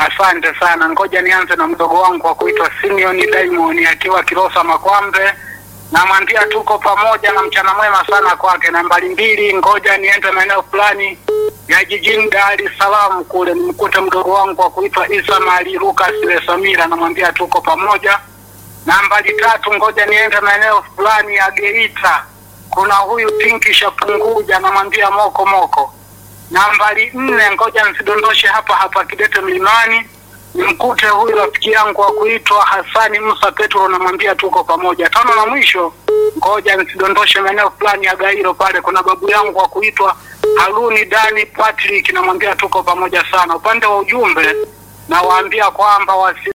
Asante sana. Ngoja nianze na mdogo wangu wa kuitwa Simeon Diamond akiwa Kilosa Makwambe. Namwambia tuko pamoja na mchana mwema sana kwake. Nambari mbili, ngoja niende maeneo fulani ya jijini Dar es Salaam kule nimkute mdogo wangu wa kuitwa Isa Mali Lucas Lesamira. Namwambia tuko pamoja. Nambari tatu, ngoja niende maeneo fulani ya Geita. Kuna huyu Pinki Shapunguja, namwambia moko moko. Nambari nne, ngoja nisidondoshe hapa hapa Kidete Mlimani, nimkute huyu rafiki yangu wa kuitwa Hasani Musa Petro, namwambia tuko pamoja. Tano na mwisho, ngoja nisidondoshe maeneo fulani ya Gairo pale, kuna babu yangu wa kuitwa Haruni Dani Patrick, namwambia tuko pamoja sana. Upande wa ujumbe nawaambia kwamba wasi